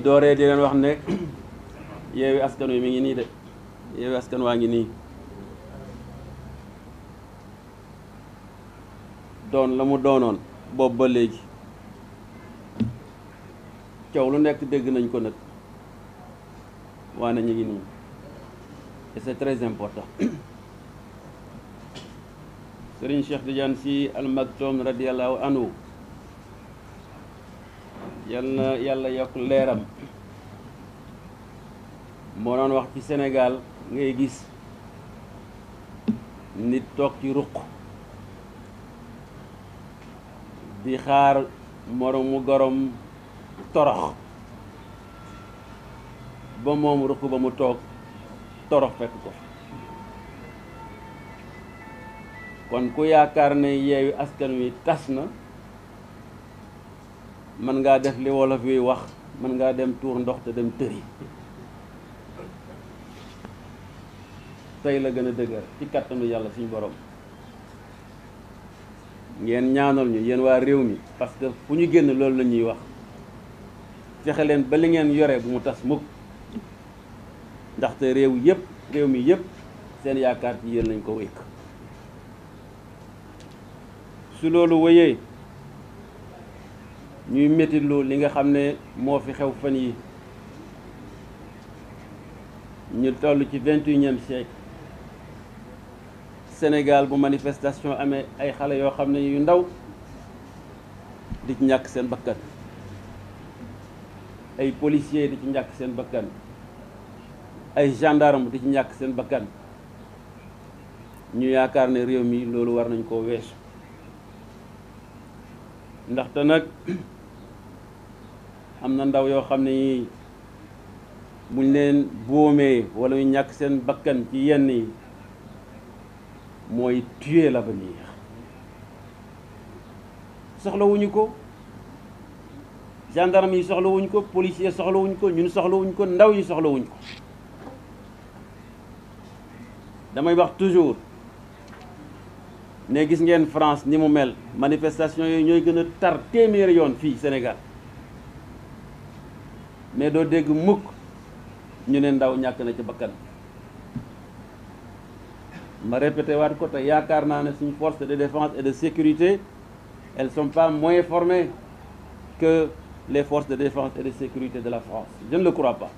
dooree di leen wax ne yeewi askan wi mi ngi nii de yeewi askan waa ngi nii doon la mu doonoon boobu ba léegi coow lu nekk dégg nañ ko nag waane ñu ngi nii et c'est très important Serigne Cheikh Tidiane Sy Al Maktoum radiyallahu anhu yal na yàlla yokk leeram moo doon wax ci Sénégal ngay gis nit toog ci ruq di xaar moromu gorom torox ba moom ruq ba mu toog torox fekk ko kon ku yaakaar ne yeewi askan wi tas na mën ngaa def li wolof yi wax mën ngaa dem tuur ndox te dem tëri tey la gën a dëgër ci kattanu yàlla suñu borom ngeen ñaanal ñu yéen waa réew mi parce que fu ñu génn loolu la ñuy wax fexe leen ba li ngeen yore bu mu tas mukk ndaxte réew yëpp réew mi yëpp seen yaakaar ci yéen lañ ko wékk su loolu wéyee ñuy métitlu li nga xam ne moo fi xew fan yi ñu toll ci vingt et unième siècle Sénégal bu manifestation amee ay xale yoo xam ne yu ndaw di ci ñàkk seen bakkan ay policiers di ci ñàkk seen bakkan ay gendarme di ci ñàkk seen bakkan ñu yaakaar ne réew mi loolu war nañ koo weesu ndaxte nag am na ndaw yoo xam ne yi buñ leen boomee wala ñu ñàkk seen bakkan ci yenn yi mooy tuer l'avenir soxlawuñu ko gendarme yi soxlawuñ ko policier soxlawuñ ko ñun soxlawuñ ko ndaw yi soxlawuñ ko damay wax toujours ne gis ngeen France ni mu mel manifestation yooyu ñooy gën a tar téeméeri yoon fii Sénégal mais doo dégg mukk ñu ne ndaw ñàkk na ci bakkan ma répété waat ko te yaakaar naa ne suñu force de défense et de sécurité elles sont pas moins formées que les forces de défense et de sécurité de la France je ne le crois pas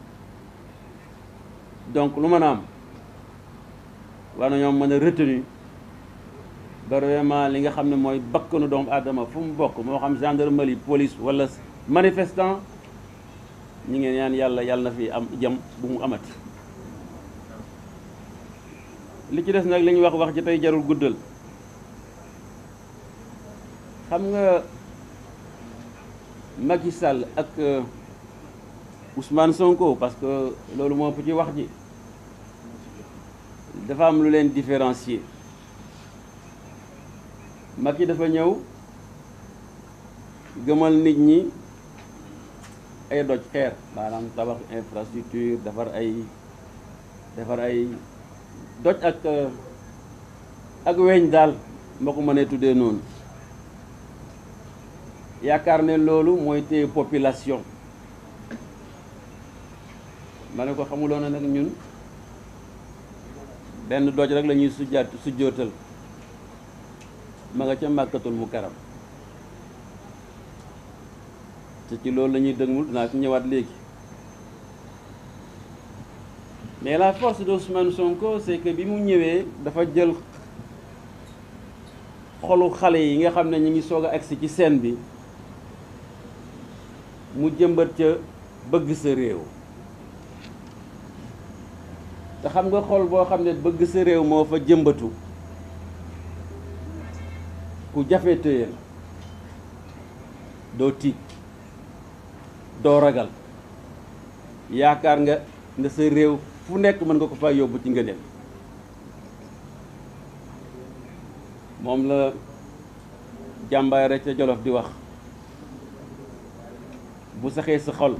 donc lu mën a am war nañoo mën a retenir ba vraiment li nga xam ne mooy bakkanu doomu aadama fu mu bokk moo xam gendarmerie police wala manifestant ñi ngeen ñaan yàlla yàlla na fi am jëm bu mu amati li ci des nag li ñuy wax wax ji tey jarul guddal xam nga Macky Sall ak Ousmane Sonko parce que loolu moo ëpp ci wax ji dafa am lu leen différencier Macky dafa ñëw gëmal nit ñi ay doj xeer maanaam tabax infrastructure defar ay defar ay doj ak ak weñ daal moo ko mënee tuddee noonu yaakaar ne loolu mooy téye population ma ne ko xamuloo na nag ñun benn doj rek la ñuy sujjaat sujjootal ma nga ca màkkatul mu karam te ci loolu la ñuy dëgmul dinaa ci ñëwaat léegi mais la force d'Ousmane Sonko c'est que bi mu ñëwee dafa jël xolu xale yi nga xam ne ñu ngi soog a agsi ci scène bi mu jëmbat ca bëgg sa réew te xam nga xol boo xam ne bëgg sa réew moo fa jëmbatu ku jafe téye la doo tiit doo ragal yaakaar nga ne sa réew fu nekk mën nga ko fa yóbbu ci ngëneel moom la jàmbaay rek ca Jolof di wax bu saxee sa xol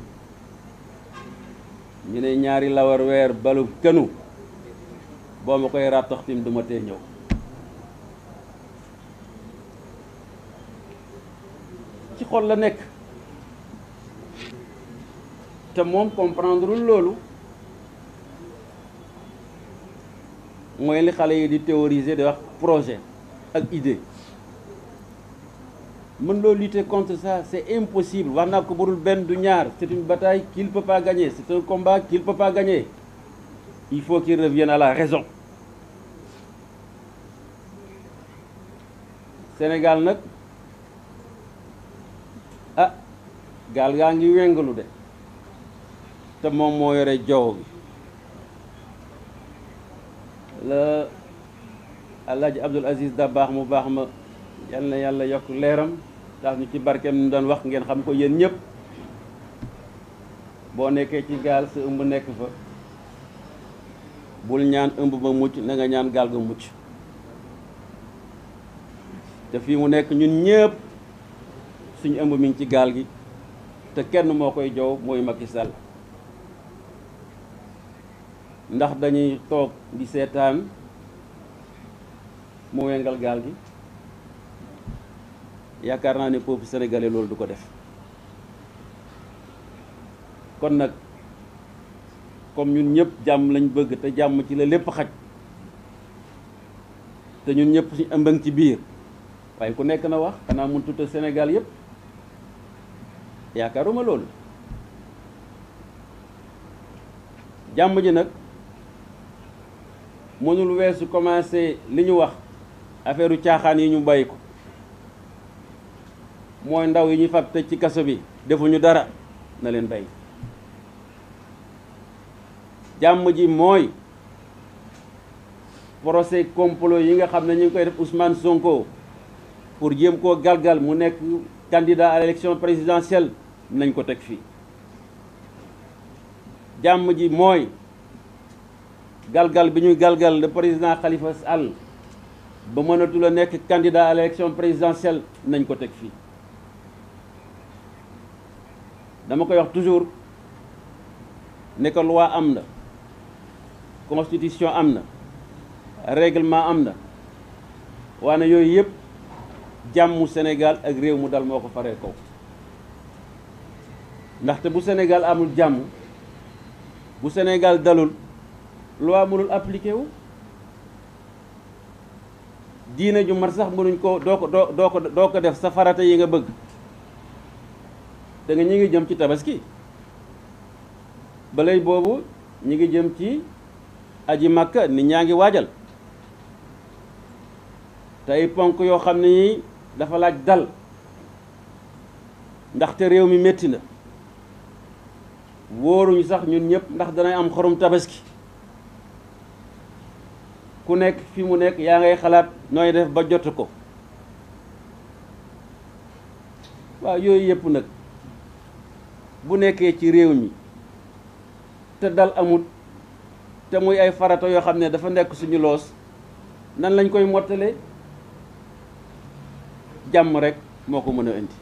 ñu ne ñaari lawar weer balu kënu boo ma koy ràttaxtim duma tee ñëw ci xol la nekk te moom comprendre loolu mooy li xale yi di théoriser di wax projet ak idée mën loo lutter contre ça c'est impossible wax naa ko burul benn du ñaar c'est une bataille qu'il peut pas gagner c'est un combat qu'il peut pas gagner il faut qu'il revienne à la raison Sénégal nag ah gaal gaa ngi wengalu de te moom moo yore jaww bi la Alaaji Abdul Aziz da baax mu baax ma yal na yàlla yokk leeram tax ñu ci barkeem ñu doon wax ngeen xam ko yéen ñëpp boo nekkee ci gaal sa ëmb nekk fa bul ñaan ëmb ba mucc na nga ñaan gaal ga mucc te fii mu nekk ñun ñëpp suñu ëmb mi ngi ci gaal gi te kenn moo koy jow mooy Macky Sall ndax dañuy toog di seetaan mu wengal gaal gi yaakaar naa ne peuple sénégalais loolu du ko def kon nag comme ñun ñëpp jàmm lañ bëgg te jàmm ci la lépp xaj te ñun ñëpp suñu ëmbang ci biir waaye ku nekk na wax xanaa mun tuta Sénégal yëpp yaakaaruma loolu jàmm ji nag mënul weesu commencé li ñu wax affaire caaxaan yi ñu bàyyi ko mooy ndaw yi ñu fab tëj ci kaso bi defuñu dara na leen bàyyi jàmm ji mooy procès complot yi nga xam ne ñu ngi koy def Ousmane Sonko pour jéem koo galgal mu nekk candidat à l'élection présidentielle nañ ko teg fii jàmm ji mooy galgal bi ñuy galgal le président Khalifa Sall ba mënatul a nekk candidat à l'élection présidentielle nañ ko teg fii dama koy wax toujours ne ko loi am na constitution am na règlement am na waane yooyu yëpp jàmmu Sénégal ak réew mu dal moo ko faree kaw ndaxte bu Sénégal amul jàmm bu Sénégal dalul loi mënul appliqué wu diine ju mat sax mënuñ ko doo ko doo doo ko doo ko def sa farata yi nga bëgg da nga ñi ngi jëm ci tabaski balay boobu ñi ngi jëm ci aji makka nit ñaa ngi waajal te ay ponk yoo xam ne yi dafa laaj dal ndaxte réew mi métti na wóoruñu sax ñun ñëpp ndax danay am xorum tabaski ku nekk fi mu nekk yaa ngay xalaat nooy def ba jot ko waaw yooyu yëpp nag bu nekkee ci réew mi te dal amut te muy ay farata yoo xam ne dafa nekk suñu loos nan lañ koy mottale jàmm rek moo ko mën a indi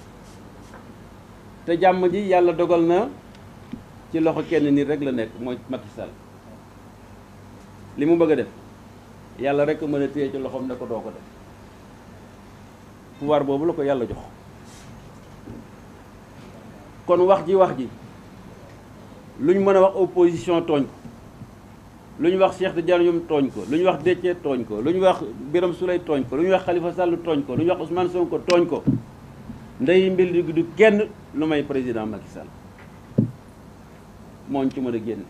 te jàmm ji yàlla dogal na ci loxo kenn nit rek la nekk mooy Macky Sall li mu bëgg a def yàlla rek mën a téye ci loxoom ne ko doo ko def pouvoir boobu la ko yàlla jox kon wax ji wax ji lu ñu mën a wax opposition tooñ ko lu ñu wax Cheikh Tidiane Youm tooñ ko lu ñu wax Déthié tooñ ko lu ñu wax Birame Souleye tooñ ko lu ñu wax Khalifa Sall tooñ ko lu ñu wax Ousmane Sonko tooñ ko ndey mbil di du kenn lu may président Macky Sall moo ñu ci mën a génn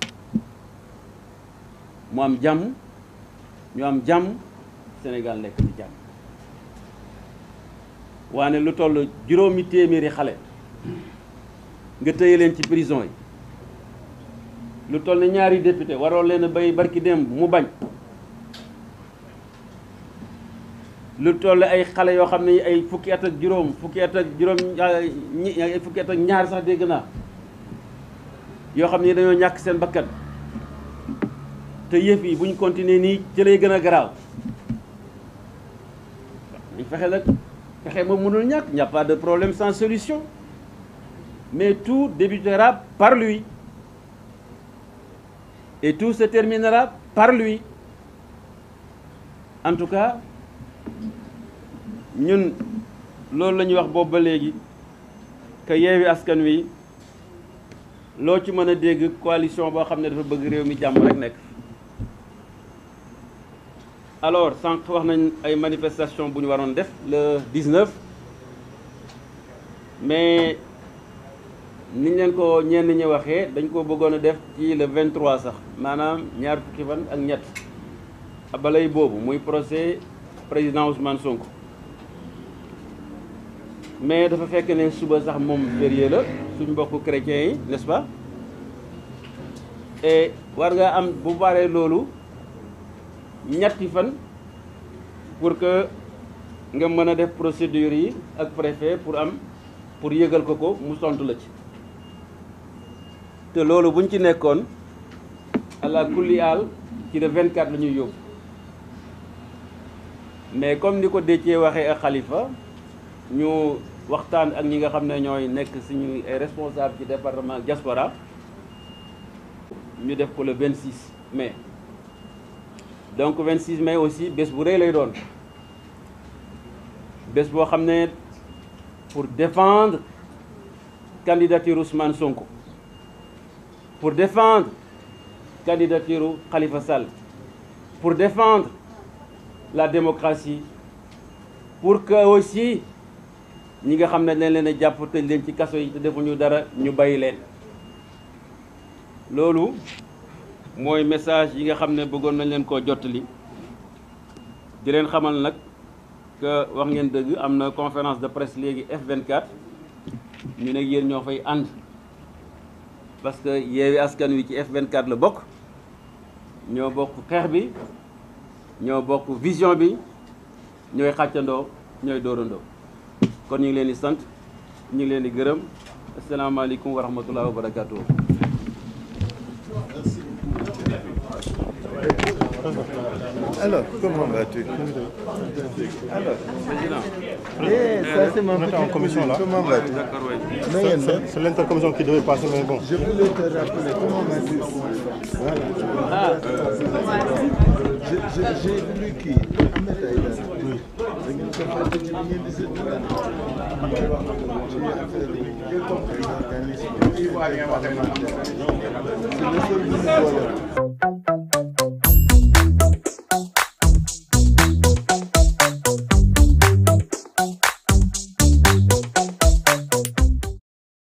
mu am jàmm ñu am jàmm Sénégal nekk ci jàmm waane lu toll juróomi téeméeri xale nga tëye leen ci prison yi lu toll ne ñaari député waroon leen a bay barki démb mu bañ lu toll ay xale yoo xam ne ay fukki at ak juróom fukki at ak juróom ñi ay fukki at ak ñaar sax dégg naa yoo xam ne dañoo ñàkk seen bakkan te yëf yi bu ñu continuer nii ci lay gën a garaaw dañ fexe nag fexe moom mënul ñàkk il n'y a pas de problème sans solution mais tout débutera par lui et tout se terminera par lui en tout cas ñun loolu la ñuy wax boobu ba léegi que yeewi askan wi loo ci mën a dégg coalition boo xam ne dafa bëgg réew mi jàmm rek nekk alors sànq wax nañ ay manifestation bu ñu waroon def le 19 mais niñ leen ko ñenn ñi waxee dañ ko bëggoon a def ci le 23 sax maanaam ñaar fukki fan ak ñett balay boobu muy procès président Ousmane Sonko mais dafa fekk ne suba sax moom férié la suñ mbokku chrétiens yi n'est-ce pas et war nga am bu baree loolu ñetti fan pour que nga mën a def procédure yi ak préfet pour am pour yëgal ko ko mu tontu la ci te loolu buñ ci nekkoon ala kulli aal ci le 24 la ñuy yóbbu mais comme ni ko Déthié waxee ak Khalifa ñu waxtaan ak ñi nga xam ne ñooy nekk suñu ay responsable ci département diaspora ñu def ko le 26 mai donc 26 mai aussi bés bu rëy lay doon bés boo xam ne pour défendre candidature Ousmane Sonko pour défendre candidature Khalifa Sall pour défendre la démocratie pour que aussi ñi nga xam ne dañ leen a jàpp tëj leen ci kaso yi te defuñu dara ñu bàyyi leen loolu mooy message yi nga xam ne bëggoon nañ leen koo jottali di leen xamal nag que wax ngeen dëgg am na conférence de presse léegi F24 ñu ne yéen ñoo fay ànd parce que Yewwi Askan Wi ci F24 la bokk ñoo bokk xeex bi ñoo bokk vision bi ñooy xàccandoo ñooy dóorandoo kon ñu ngi leen di sant ñu ngi leen di gërëm asalaamaaleykum wa rahmatulah wa barakaatu. Alors, comment vas-tu Alors, président. eh, ça c'est mon On était en petit commission, là. Comment vas-tu d'accord waay. Na ngeen C'est def c'est l'intercommission qui devait passer, mais bon. Je voulais te rappeler comment vas-tu Voilà. ah Je- je- J'ai voulu kii Ahmed Aïdara. Da ngeen ko fàtte ci li ngeen di seetlu daal. Mooy wax ci affaire yi organisme parlementaire. C'est le seul bu ñu boole.